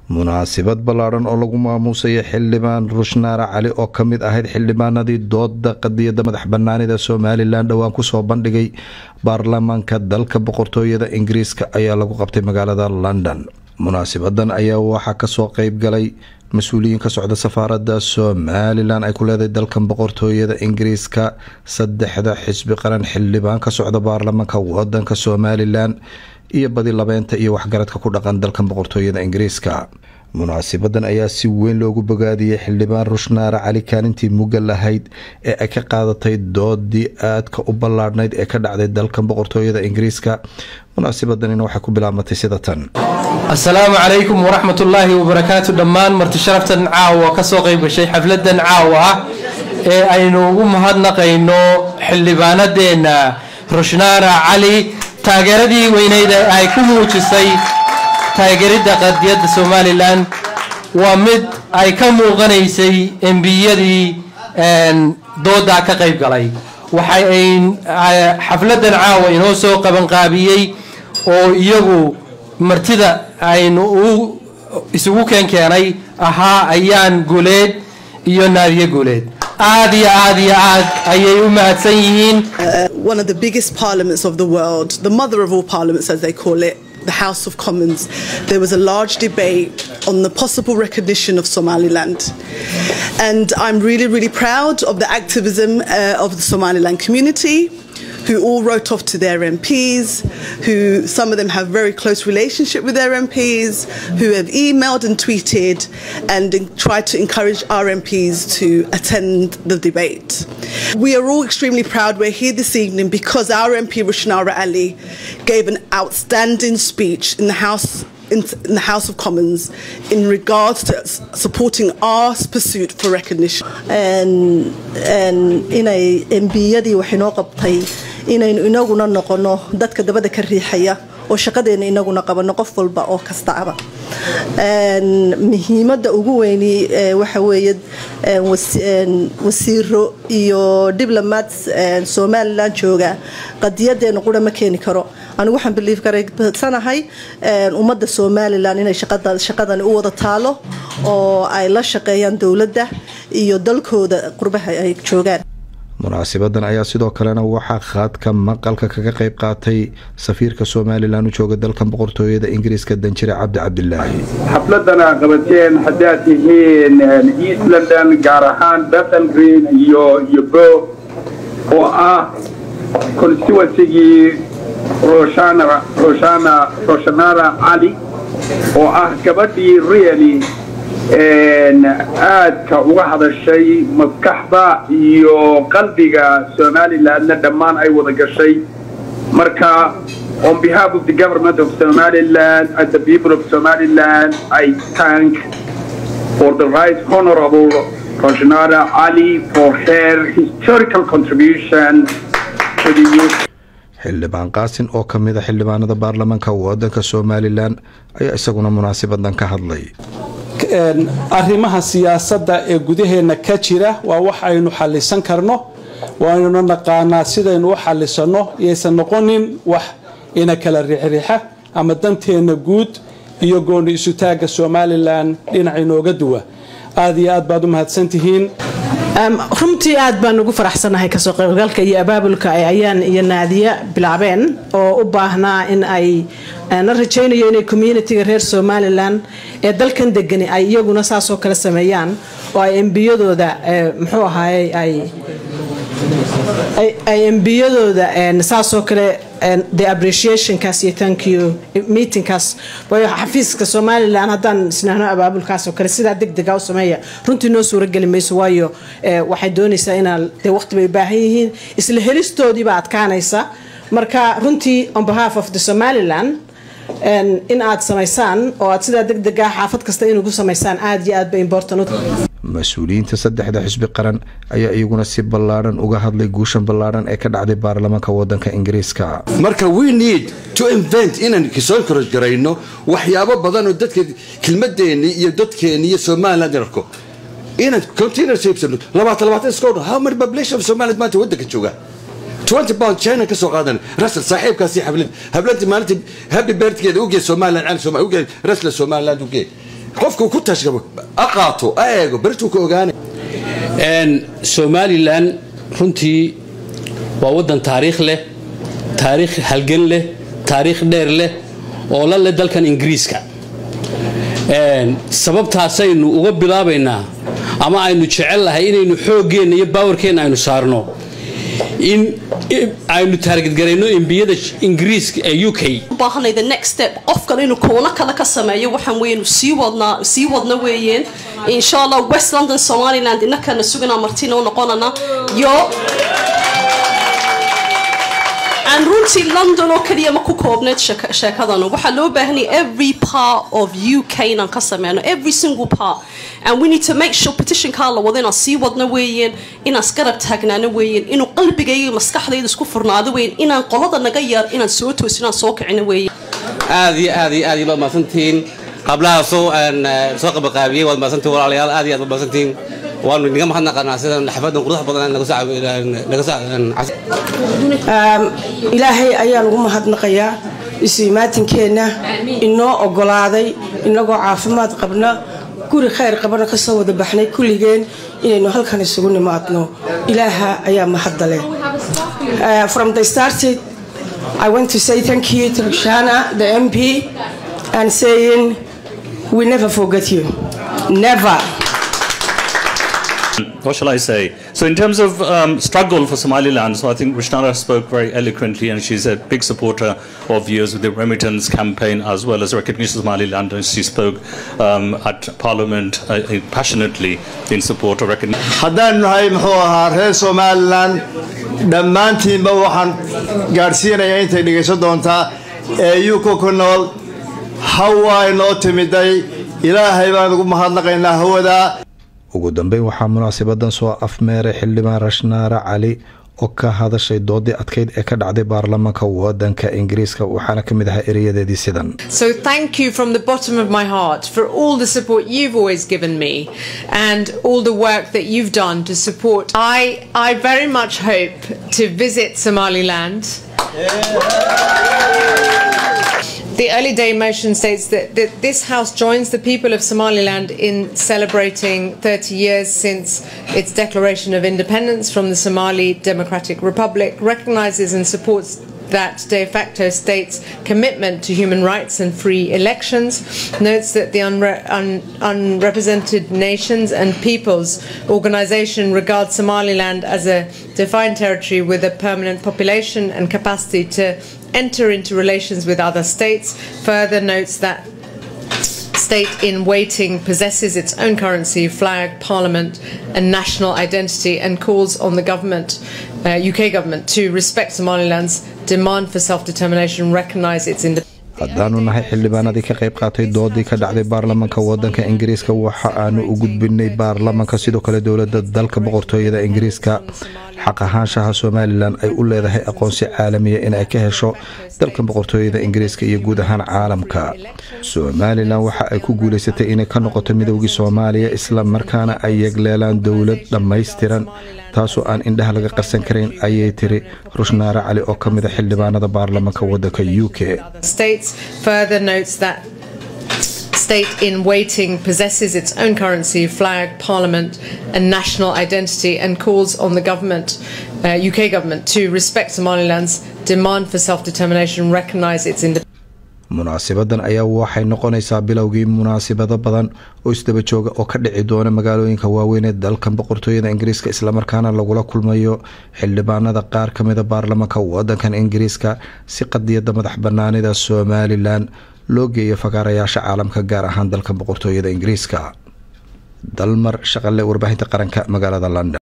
munaasabad ballaadhan oo lagu maamuusaya xildhibaan rushnaara cali oo ka mid ahayd xildhibaanadii dooda qadiyadda madax banaanida somalilan dhowaan kusoo bandhigay baarlamaanka dalka boqortooyada ingiriiska ayaa lagu qabtay magaalada london munaasabadan ayaa waxaa kasoo qeyb galay mas-uuliyiin ka socda safaarada somalilan ay ku leedahay dalkan boqortooyada ingiriiska saddexda xisbi qaran xildhibaan ka socda baarlamaanka wadanka somalilan iyo badi labeynta iyo waxgaradka ku dhaqan dalkan boqortooyada ingiriiska munaasabadan ayaa si weyn loogu bogaadiyey xildhibaan rushnaara cali kaalintii mugga lahayd ee ay ka qaadatay doodii aadka u ballaadhnayd ee ka dhacday dalkan boqortooyada ingiriiska munaasabadanina waxay ku bilaabmatay sida tan asalaamu calaykum waraxmatullaahi wabarakaatu dhammaan marti sharaftan caawa kasoo qayb gashay xafladan caawa ah ee aynu ugu mahadnaqayno xildhibaanadeenna rushnaara cali taageeradii weyneyd ee ay ku muujisay taageeridda qadiyadda somalilan waa mid ay ka muuqanaysay embiyadii doodaa ka qayb galay waxay ay xafladan caawa inoo soo qabanqaabiyey oo iyagu martida aynu isugu keenkeenay ahaa ayaan guuleed iyo naadiye guuleed aad iyo aad iyo aad ayay u mahadsan yihiin one of the biggest parliaments of the world the mother of all parliaments as they call it the House of Commons, there was a large debate on the possible recognition of Somaliland. And I'm really, really proud of the activism uh, of the Somaliland community who all wrote off to their MPs, who some of them have very close relationship with their MPs, who have emailed and tweeted and tried to encourage our MPs to attend the debate. We are all extremely proud we're here this evening because our MP Rushnara Ali gave an outstanding speech in the House in, in, the House of Commons in regards to supporting our pursuit for recognition. inay embiyadii waxay noo qabtay inaynu inaguna noqono dadka dabada ka riixaya oo shaqadeena inaguna qabano qof walba oo kastaaba muhiimada ugu weyni waxa weeye wasiiro iyo diplomats somalilan jooga qadiyadeena qura ma keeni karo anigu waxaan biliif garaysanahay ummadda somalilan inay shaqadani u wada taalo oo ay la shaqeeyaan dowladda iyo dalkooda qurbaha ay joogaan munaasabadan ayaa sidoo kalena waxaa khaadka maqalka kaga qayb qaatay safiirka somalilan u jooga dalkan boqortooyada ingiriiska danjire cabdi cabdilaahi xafladana qabateen haddaad tihiin east london gaar ahaan bethan green iyo iyo bo oo ah constituencygii roshana roshana roshanara cali oo ah gabadhii really aadka uga hadashay maskaxda iyo qalbiga somalilandna dhammaan ay wada gashay marka on behalf of the government of somaliland and the people of somaliland i thank for the right honorable roshnara ali for her historical contribution to the youth xildhibaan qaasin oo ka mid a xildhibaanada baarlamaanka wadanka somalilan ayaa isaguna munaasabadan ka hadlay arrimaha siyaasadda ee gudaheenna ka jira waa wax aynu xallisan karno waynuna naqaanaa sidaynu u xallisanno iyaysan noqonin wax ina kala riixriixa ama danteenna guud iyo gooni isutaagga somalilan dhinac inooga duwa aad iyo aad baad u mahadsantihiin runtii aad baan ugu faraxsanahay kasoo qaybgalka iyo abaabulka ay ayaan iyo naadiya bilaabeen oo u baahnaa in ay na rajaynayo inay communitiga reer somalilan ee dalkan degani ay iyaguna saasoo kale sameeyaan oo ay embiyadooda muxuu ahaay ay ay embiyadooda saasoo kale the appreciationkaas iyo thank you meetingkaas waayo xafiiska somalilan haddaan isnahno abaabulkaas oo kale sidaa deg dega u sameeya runtii noo suurageli mayso waayo waxay doonaysaa inaa dee waqti bay u baahan yihiin isla helistoodiibaa adkaanaysa marka runtii on behalf of the somaliland in aad samaysaan oo aad sidaa deg dega xaafad kasta inugu samaysaan aad iyo aad bay important mas-uuliyiinta saddexda xisbi qaran ayaa iyaguna si ballaadhan uga hadlay guushan ballaadhan ee ka dhacday baarlamaanka wadanka ingiriiska marka we need to invent inaan soo encourage garayno waxyaabo badan oo dadka kelmadeenni iyo dadkeenni iyo somaliland arko inaan container saibsano labaatan labaatan iska odhan how many population of somaliland maanta waddanka jooga 20 pound china ka soo qaadan rasal saaxiibkaasi xablad habladii maalintii happy birthday ugeey somaliland aan soomaali ugeey rasla somaliland ugeey qofku ku tashgabo a qaato a eego berituu ka ogaanay somalilan runtii waa waddan taariikh leh taariikh halgan leh taariikh dheer leh oo la leh dalkan ingiriiska sababtaasaynu uga bilaabaynaa ama aynu jecel lahay inaynu xooggeenna iyo baawarkeenna aynu saarno in aynu taargetgarayno embiyada ingiriiska ee u k baahanay the next step qofkan inuu koono kale ka sameeyo waxaan weeyaan sii wadnaa sii wadna weeyeen insha allah west london somaliland innakana suganaa martina u noqonana iyo aan runtii london oo keliya ma ku koobneed sheekadan waxaa loo baahanaya every part of u k inaan ka sameyno every single part and we need to make sure petitionkaa la wado inaan sii wadno weeyeen inaan isgarab taagnaano weeyeen inuu qalbigayga maskaxdayda isku furnaado weeyeen inaan qolada naga yar inaan soo toosin inaan soo kicino weeyeen aad iyo aad iyo aad iyo baad mahadsantihiin qablahaasoo soo qabaqaabiyey waad mahadsantihin walaalayaal aad iyo aad baad mahadsantihiin waanu inaga mahadnaqanaa sidan xafadan quruxda badan ilaahay ayaan ugu mahadnaqayaa isu-imaatinkeenna inoo ogolaaday inagoo caafimaad qabna guri khayr qabana kasoo wada baxnay kulligeen inaynu halkan isugu nimaadno ilaaha ayaa mahadda leh from the started I want to say thank you to Shana, the MP, and saying we never forget you. Never. what shall I say? So, in terms of um, struggle for Somaliland, so I think Rishnara spoke very eloquently, and she's a big supporter of yours with the remittance campaign as well as recognition of Somaliland, and she spoke um, at Parliament uh, passionately in support of recognition. haddaan nahay muxuu ahaa reer somalilan dhammaantiinba waxaan gaadhsiinayaa intay dhegaysan doontaa ee yuka ku nool hawa inoo timiday ilaahay baan ugu mahadnaqaynaa hawadaa ugu dambeyn waxaa munaasabadan soo afmeeray xildhibaan rashnaare cali oo ka hadashay doodii adkeyd ee ka dhacday baarlamaanka wadanka ingiriiska waxaana ka mid ahaa ereyadeedii sidan So thank you from the bottom of my heart for all the support you've always given me and all the work that you've done to support. I I very much hope to visit Somaliland. The early day motion states that, that this House joins the people of Somaliland in celebrating 30 years since its declaration of independence from the Somali Democratic Republic, recognises and supports that de facto state's commitment to human rights and free elections, notes that the unre- un- Unrepresented Nations and Peoples Organization regards Somaliland as a defined territory with a permanent population and capacity to enter into relations with other states, further notes that state in waiting possesses its own currency, flag, parliament, and national identity, and calls on the government, uh, UK government, to respect Somaliland's demand for self-determination, recognise its independence. haddaanu nahay xildhibaanadii ka qayb qaatay doodii ka dhacday baarlamaanka wadanka ingiriiska waxa aanu u gudbinay baarlamaanka sidoo kale dowlada dalka boqortooyada ingiriiska xaq ahaanshaha somalilan ay u leedahay aqoonsi caalamiya in ay ka hesho dalka boqortooyada ingiriiska iyo guud ahaan caalamka somalilan waxa ay ku guuleysatay inay ka noqoto midoogii soomaaliya isla markaana ay yegleelaan dowlad dhammaystiran taasoo aan indhaha laga qarsan karayn ayay tiri rushnaare cali oo ka mida xildhibaanada baarlamaanka wadanka u k States further notes that state in waiting possesses its own currency, flag, parliament, and national identity, and calls on the government, uh, UK government, to respect Somaliland's demand for self-determination, recognise its independence. munaasabadan ayaa waxay noqonaysaa bilowgii munaasabado badan oo isdaba jooga oo ka dhici doona magaalooyinka waaweyn ee dalkan boqortooyada ingiriiska islamarkaana lagula kulmayo xildhibaanada qaar ka mida baarlamaanka wadankan ingiriiska si qadiyada madax banaanida somalilan loo geeyo fagaarayaasha caalamka gaar ahaan dalkan boqortooyada ingiriiska dalmar shaqale warbaahinta qaranka magaalada london